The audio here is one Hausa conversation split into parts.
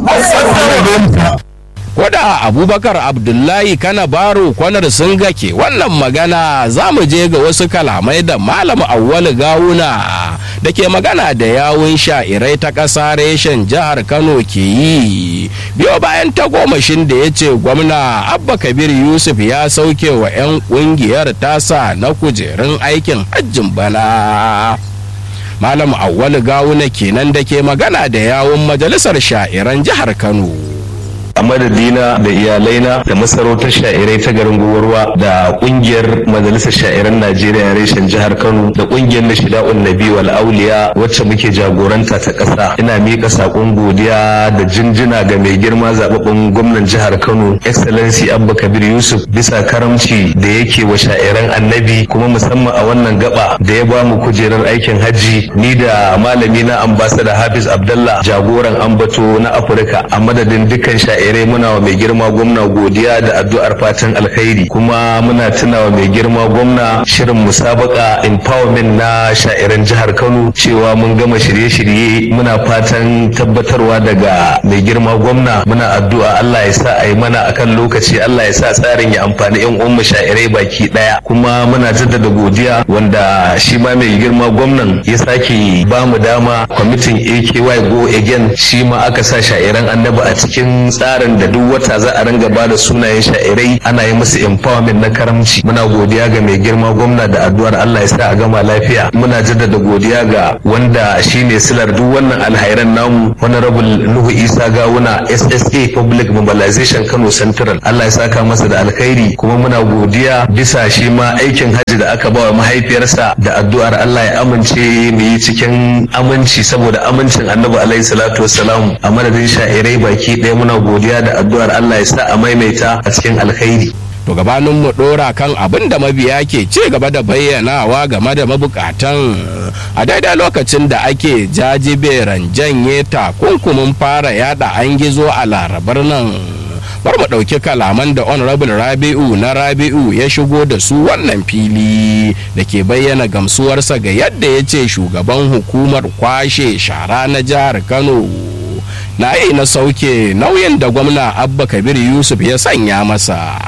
Koda Abubakar Abdullahi Kana Baro kwanar sun gake wannan magana za mu je ga wasu kalamai da Malam Awwalu Gawuna da ke magana da yawun sha'irai ta ƙasa reshen jihar Kano ke yi. Biyo bayan tagomashin da ya ce gwamna Abba Kabir Yusuf ya sauke wa 'yan ƙungiyar tasa na kujerun aikin hajjin bana. Malam Awwalu Gawuna kenan da ke magana da yawun majalisar sha'iran jihar Kano. a madadina da iyalaina da masarautar sha'irai ta garin gowarwa da kungiyar majalisar sha'iran najeriya reshen jihar kano da kungiyar na shida'un nabi wal auliya wacce muke jagoranta ta ƙasa ina miƙa saƙon godiya da jinjina ga mai girma zababben gwamnan jihar kano excellency abba kabir yusuf bisa karamci da yake wa sha'iran annabi kuma musamman a wannan gaba da ya bamu kujerar aikin hajji ni da malami na ambassador hafiz abdallah jagoran ambato na afirka a madadin dukkan sha'irai sha'irai muna wa mai girma gwamna godiya da addu'ar fatan alkhairi kuma muna tuna wa mai girma gwamna shirin musabaka empowerment na sha'iran jihar kano cewa mun gama shirye-shirye muna fatan tabbatarwa daga mai girma gwamna muna addu'a allah ya sa a yi mana akan lokaci allah ya sa tsarin ya amfani yan uwan sha'irai baki daya kuma muna jaddada godiya wanda shi ma mai girma gwamnan ya sake ba mu dama kwamitin aky go again shi ma aka sa sha'iran annabi a cikin tsarin tsarin da duk wata za a ringa ba da sunayen sha'irai ana yi musu empowerment na karamci muna godiya ga mai girma gwamna da addu'ar Allah ya sa a gama lafiya muna jaddada godiya ga wanda shine silar duk wannan alhairan namu honorable Nuhu Isa Gawuna SSA Public Mobilization Kano Central Allah ya saka masa da alkhairi kuma muna godiya bisa shi ma aikin hajji da aka ba wa mahaifiyarsa da addu'ar Allah ya amince mu yi cikin aminci saboda amincin Annabi alaihi salatu wassalam a madadin sha'irai baki ɗaya muna godiya godiya da addu'ar Allah ya sa a maimaita a cikin alkhairi. To gabanin mu dora kan abin da mabiya ke ci gaba da bayyanawa game da mabukatan a daidai lokacin da ake jajiberan janye takunkumin fara yada an gizo a larabar nan. bar mu ɗauki kalaman da honorable rabi'u na rabi'u ya shigo da su wannan fili da ke bayyana gamsuwarsa ga yadda ya ce shugaban hukumar kwashe shara na jihar kano na yi na sauke nauyin da gwamna abba kabir yusuf ya sanya masa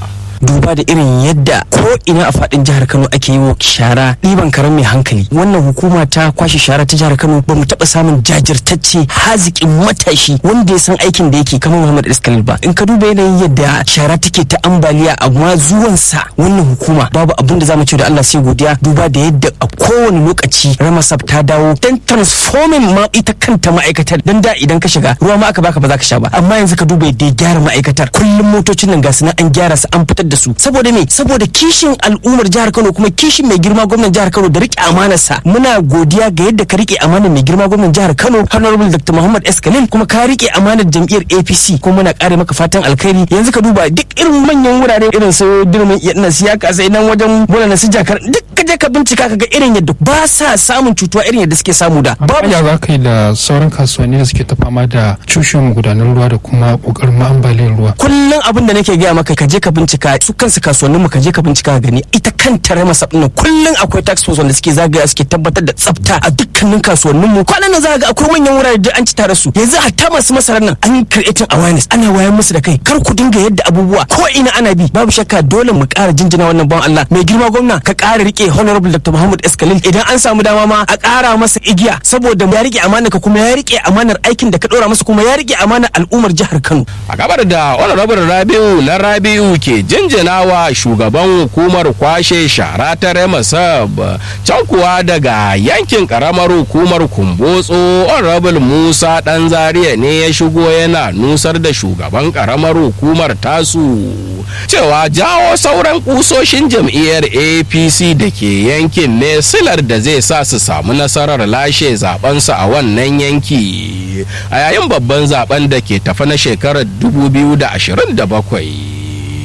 duba da irin yadda ko ina a fadin jihar Kano ake yi wa shara ɗiban karen mai hankali wannan hukuma ta kwashe shara ta jihar Kano ba mu taɓa samun jajirtacce haziƙin matashi wanda ya san aikin da yake kamar Muhammad Iskalil ba in ka duba yanayin yadda shara take ta ambaliya amma zuwansa wannan hukuma babu abin da zamu ce da Allah sai godiya duba da yadda a kowane lokaci Ramasab ta dawo dan transforming ma ita kanta ma'aikatar dan da idan ka shiga ruwa ma aka baka ba za ka sha ba amma yanzu ka duba yadda ya gyara ma'aikatar kullum motocin nan ga su an gyara su an fitar da su saboda me saboda kishin al'ummar jihar Kano kuma kishin mai girma gwamnan jihar Kano da rike amanarsa muna godiya ga yadda ka rike amanar mai girma gwamnan jihar Kano Honorable Dr. Muhammad S Khalil kuma ka rike amanar jam'iyyar APC kuma muna kare maka fatan alkhairi yanzu ka duba duk irin manyan wurare irin su dirmin iya siyaka sai nan wajen bola su jakar duk ka je ka bincika ka ga irin yadda ba sa samun cutuwa irin yadda suke samu da babu ya za ka yi da sauran kasuwanni da suke ta fama da cushewa magudanar ruwa da kuma kokarin ambaliyar ruwa kullum abin da nake gaya maka ka je ka bincika su kansu kasuwannin mu ka je ka bincika gani ita kanta rama sabin kullum akwai tax force wanda suke zagaya suke tabbatar da tsafta a dukkanin kasuwannin mu kwanan nan za ga akwai manyan wurare da an ci tare su yanzu hatta masu masarar nan an yi creating awareness ana wayar musu da kai kar ku dinga yadda abubuwa ko ina ana bi babu shakka dole mu ƙara jinjina wannan ban Allah mai girma gwamna ka ƙara rike honorable Dr. Muhammad Eskalil idan an samu dama ma a ƙara masa igiya saboda ya rike amanar ka kuma ya rike amanar aikin da ka ɗora masa kuma ya rike amanar al'ummar jihar Kano a gabar da honorable Rabiu na Rabiu ke jinjina wa shugaban hukumar kwashe shara ta Remasab can kuwa daga yankin karamar hukumar Kumbotso honorable Musa dan Zaria ne ya shigo yana nusar da shugaban karamar hukumar tasu cewa jawo sauran kusoshin jam'iyyar APC da ke yankin ne silar da zai sa su samu nasarar lashe zabensu a wannan yanki a yayin babban zaben da ke tafa na shekarar 2027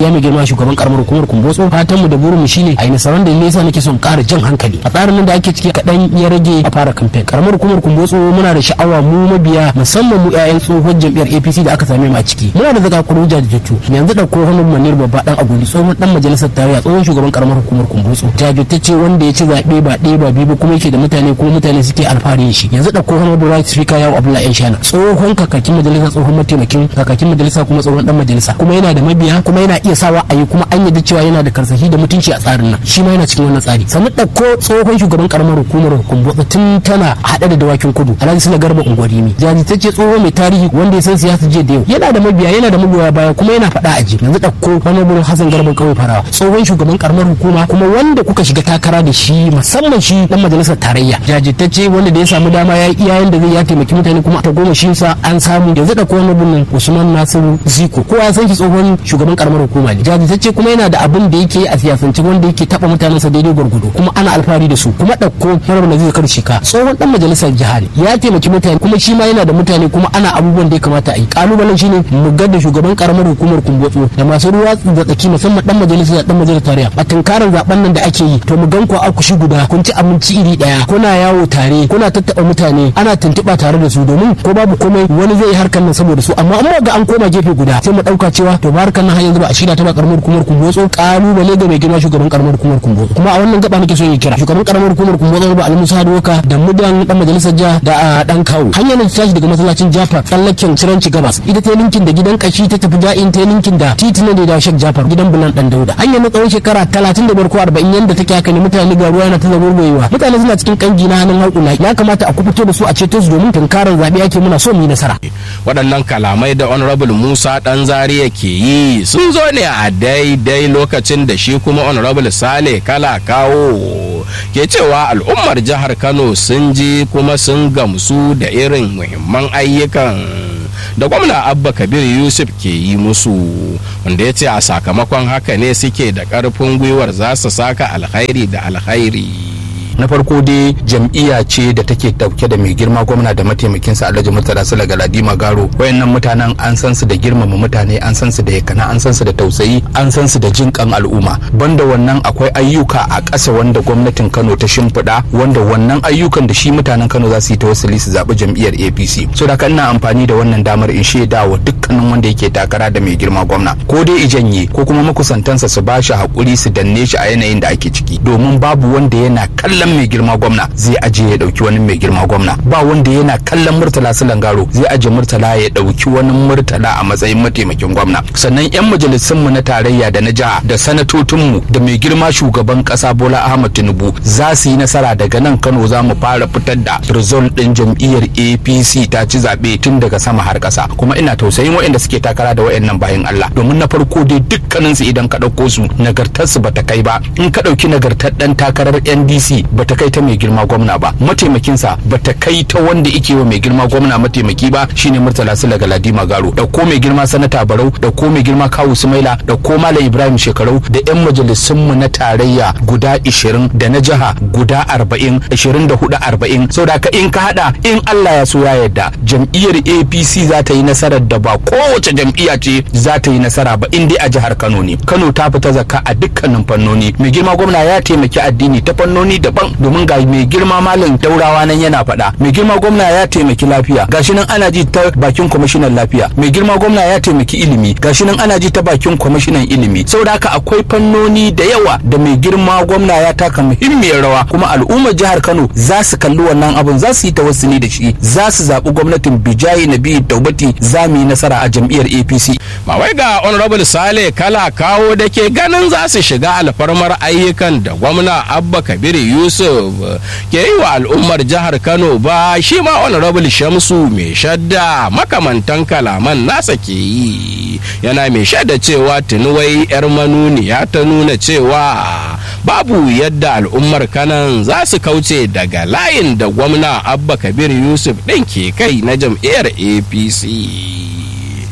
ya mai girma shugaban karamar hukumar kumbotso fatan mu da burin mu shine a yi nasarar da nesa nake son ƙara jan hankali a tsarin nan da ake ciki kaɗan ya rage a fara kamfen karamar hukumar kumbotso muna da sha'awa mu mabiya musamman mu 'ya'yan tsohon jam'iyyar apc da aka same mu a ciki muna da zaka kuru jajirtattu yanzu da ko hannun manir babba dan aguli tsohon dan majalisar tarayya tsohon shugaban karamar hukumar kumbotso jajirtacce wanda ya ci zaɓe ba ɗaya ba biyu ba kuma yake da mutane kuma mutane suke alfahari da shi yanzu da ko hannun right speaker yawo abdullahi yan shana tsohon kakakin majalisa tsohon mataimakin kakakin majalisa kuma tsohon dan majalisa kuma yana da mabiya kuma yana iya sawa a yi kuma an yadda cewa yana da karsashi da mutunci a tsarin nan shi ma yana cikin wannan tsari sannan ɗauko tsohon shugaban karamar hukumar kumbotso tun tana haɗe da dawakin kudu alhaji sula garba ungwarimi jajirtacce tsoho mai tarihi wanda ya san siyasa jiya da yau yana da mabiya yana da magoya baya kuma yana faɗa a ji yanzu ɗauko honorable hassan garba kawai farawa tsohon shugaban karamar hukuma kuma wanda kuka shiga takara da shi musamman shi dan majalisar tarayya jajirtacce wanda da ya samu dama ya yi iyayen da zai ya taimaki mutane kuma ta goma shi sa an samu yanzu ɗauko honorable usman nasiru ziko kowa ya san shi tsohon shugaban karamar hukuma ne jajirtacce kuma yana da abin da yake a siyasance wanda yake taɓa mutanensa daidai gwargwado kuma ana alfahari da su kuma ɗauko honorable nazir kar shika tsohon dan majalisar jihar ya taimaki mutane kuma shi ma yana da mutane kuma ana abubuwan da ya kamata a yi kalubalen shine mu ga da shugaban karamar hukumar kumbotso da masu ruwa da tsaki musamman dan majalisa da dan majalisar tarayya a tunkarar zaben nan da ake yi to mu gan ku a kushi guda kun ci abinci iri daya kuna yawo tare kuna tattaba mutane ana tuntuba tare da su domin ko babu komai wani zai yi harkar nan saboda su amma amma ga an koma gefe guda sai mu dauka cewa to ba harkar nan har yanzu ba a shirya ta ba karamar hukumar kumbotso kalubale ga mai girma shugaban karamar hukumar kumbotso kuma a wannan gaba nake so yi kira shugaban karamar hukumar kumbotso ba almusa doka da mudan dan majalisar jiha da dan kawo hanyar da ta tashi daga masallacin jafar tsallaken ciranci gabas ita ta linkin da gidan kashi ta tafi da'in ta linkin da titina da da shek jafar gidan bulan dan dauda hanyar na tsawon shekara talatin da ko arba'in yanda take haka ne mutane ga ruwa yana ta zagurgoyewa mutane suna cikin kangi na hannun haƙula ya kamata a kubuto da su a ceto su domin tunkarar zaɓe ake muna so mu yi nasara. waɗannan kalamai da honorable musa dan zaria ke yi sun zo ne a daidai lokacin da shi kuma honorable sale kala kawo ke cewa al'ummar jihar kano sun ji kuma sun gamsu da irin muhimman ayyukan da gwamna abba kabir yusuf ke yi musu wanda ya ce a sakamakon haka ne suke da ƙarfin gwiwar za su saka alkhairi da alkhairi na farko dai jam'iyya ce da take dauke da mai girma gwamna da mataimakinsa alhaji murtala sula galadima garo wayannan mutanen an san su da girmama mutane an san su da yakana an san su da tausayi an san su da jin kan al'umma banda wannan akwai ayyuka a ƙasa wanda gwamnatin kano ta shimfiɗa wanda wannan ayyukan da shi mutanen kano za su yi tawassuli su zaɓi jam'iyyar apc so da ina amfani da wannan damar in shaida wa dukkanin wanda yake takara da mai girma gwamna ko dai ijanye ko kuma makusantansa su ba shi haƙuri su danne shi a yanayin da ake ciki domin babu wanda yana kallon kallon mai girma gwamna zai aje ya dauki wani mai girma gwamna ba wanda yana kallon murtala silangaro zai aje murtala ya dauki wani murtala a matsayin mataimakin gwamna sannan yan majalisun mu na tarayya da na jiha da sanatocin mu da mai girma shugaban kasa Bola Ahmad Tinubu za su yi nasara daga nan Kano za mu fara fitar da result din jam'iyyar APC ta ci zabe tun daga sama har kasa kuma ina tausayin waɗanda suke takara da waɗannan bayan Allah domin na farko dai dukkanin su idan ka dauko su nagartar su bata kai ba in ka dauki nagartar dan takarar NDC bata kai ta mai girma gwamna ba mataimakinsa bata kai ta wanda ike wa mai girma gwamna mataimaki ba shine murtala sula galadima garo da ko mai girma sanata barau da ko mai girma kawu sumaila da ko malam ibrahim shekarau da yan majalisun mu na tarayya guda 20 da na jiha guda 40 24 40 saboda ka in ka hada in Allah ya so ya yarda jam'iyyar APC za ta yi nasarar da ba kowace jam'iyya ce za ta yi nasara ba in dai a jihar Kano ne Kano ta fita zakka a dukkanin fannoni mai girma gwamna ya taimaki addini ta fannoni daban domin ga mai girma malam daurawa nan yana faɗa mai girma gwamna ya taimaki lafiya gashi nan ana ji ta bakin kwamishinan lafiya mai girma gwamna ya taimaki ilimi gashi nan ana ji ta bakin kwamishinan ilimi saboda haka akwai fannoni da yawa da mai girma gwamna ya taka muhimmiyar rawa kuma al'ummar jihar Kano za su kalli wannan abun za su yi tawassuli da shi za su zaɓi gwamnatin Bijayi Nabi Taubati za mu yi nasara a jam'iyyar APC ba wai ga honorable Sale kala kawo da ke ganin za su shiga alfarmar ayyukan da gwamna Abba Kabir Yusuf ke yi wa al'ummar jihar Kano ba shi ma honorable Shamsu mai shadda makamantan kalaman nasa ke yi yana mai shadda cewa tunuwai 'yar manuniya ta nuna cewa babu yadda al'ummar kanan za su kauce daga layin da gwamna abba kabir yusuf ɗin ke kai na jam'iyyar apc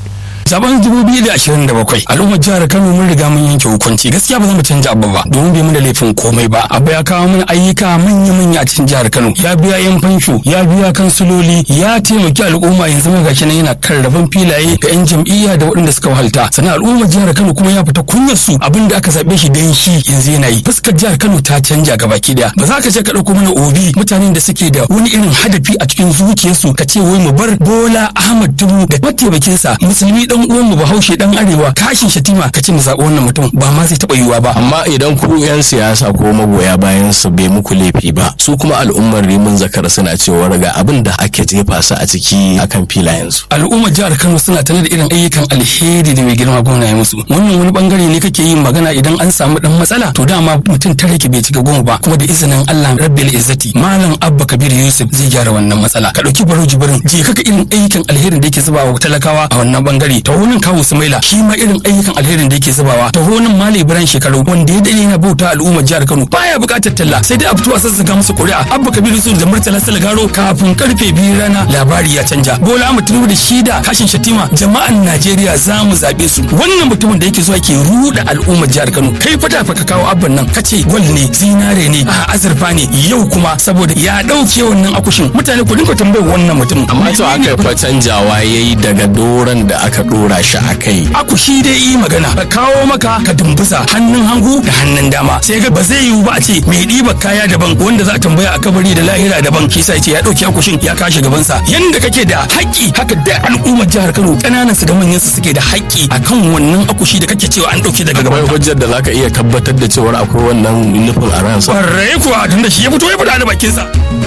zaben 2027 al'ummar jihar Kano mun riga mun yanke hukunci gaskiya ba za mu canja abu ba domin bai mana laifin komai ba abu ya kawo mana ayyuka manya manya a cikin jihar Kano ya biya yan fansho ya biya kansuloli ya taimaki al'umma yanzu ma gashi nan yana kan rabon filaye ga yan jam'iyya da waɗanda suka wahalta sannan al'ummar jihar Kano kuma ya fita kunyar su abinda aka zabe shi dan shi yanzu yana yi fuskar jihar Kano ta canja gabaki daya ba za ka je ka dauko mana obi mutanen da suke da wani irin hadafi a cikin zuciyarsu ka ce wai mu bar Bola Ahmad Tinubu da mataimakinsa musulmi dan uwan mu Bahaushe dan Arewa kashin shatima ka ce mu zaɓi wannan mutum ba ma zai taɓa yiwuwa ba amma idan ku 'yan siyasa ko magoya bayan su bai muku laifi ba su kuma al'ummar rimin zakar suna cewa ga abin da ake jefa su a ciki akan filayensu al'ummar jihar Kano suna tare da irin ayyukan alheri da mai girma gwamna ya musu wannan wani bangare ne kake yin magana idan an samu dan matsala to dama mutum tare ki bai cika goma ba kuma da izinin Allah rabbil izzati malam abba kabir yusuf zai gyara wannan matsala ka dauki baro jibirin je kaka irin ayyukan alherin da yake zubawa talakawa a wannan bangare ta wurin kawo sumaila shi ma irin ayyukan alherin da yake zubawa ta wurin mali ibrahim shekaru wanda ya dade yana bauta al'ummar jihar kano baya bukatar talla sai dai a fito a sassaga masa kuri'a abba kabir yusuf da murtala salgaro kafin karfe biyu rana labari ya canja bola ahmad tinubu da shi da kashin shatima jama'an najeriya za mu zaɓe su wannan mutumin da yake zuwa ke ruɗa al'ummar jihar kano kai fata fa ka kawo abban nan kace gwal ne zinare ne a azurfa ne yau kuma saboda ya ɗauke wannan akushin mutane ku dinga tambayar wannan mutumin amma to aka fa canjawa yayi daga doran da aka dora shi a kai akushi dai yi magana ka kawo maka ka dumbusa hannun hagu da hannun dama sai ga ba zai yiwu ba a ce mai ɗiba kaya daban wanda za a tambaya a kabari da lahira daban shi sa ce ya ɗauki akushin ya kashe gabansa yanda kake da haƙƙi haka da al'ummar jihar Kano ƙananan su da manyan su suke da haƙƙi akan wannan akushi da kake cewa an ɗauke daga akwai gaban hujjar da zaka iya tabbatar da cewa akwai wannan nufin a ransa Kwarai kuwa tunda shi ya fito ya fita da bakinsa.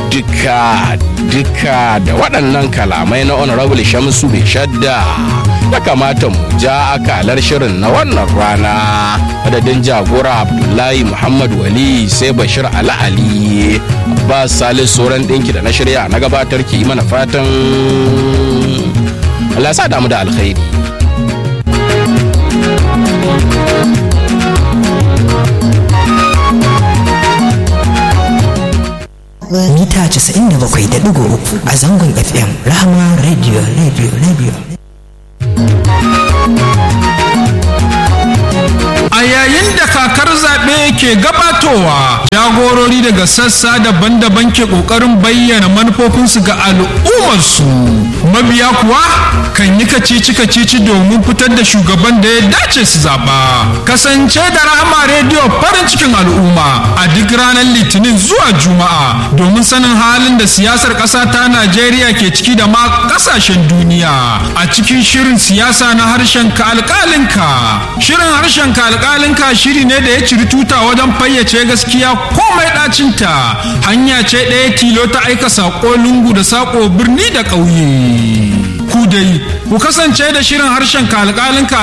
duka duka da waɗannan kalamai na honorable shamsu mai shadda ya kamata mu ja akalar shirin na wannan rana madadin jagora abdullahi muhammad wali sai bashir ali ali abbas salis sauran ɗinki da na shirya na gabatar ki yi mana fatan Allah ya sa damu da alkhairi mita 97.3 a zangon FM Rahama Radio Radio Radio. A yayin da kakar zaɓe ke gabatowa, jagorori daga sassa daban-daban ke ƙoƙarin bayyana manufofinsu ga al'ummarsu. Mabiya kuwa kan yi kacici-kacici domin fitar da shugaban da ya dace su zaɓa. Kasance da Rahama rediyo farin cikin al'umma a duk ranar Litinin zuwa Juma'a domin sanin halin da siyasar ƙasa ta Najeriya ke ciki da ma ƙasashen duniya. A cikin shirin siyasa na harshen ka alƙalinka. Shirin harshen ka alƙalinka shiri ne da ya ciri tuta wajen fayyace gaskiya komai ɗacinta. Hanya ce ɗaya tilo ta aika saƙo lungu da saƙo birni da ƙauye. Ku dai, ku kasance da shirin harshen ka alƙalinka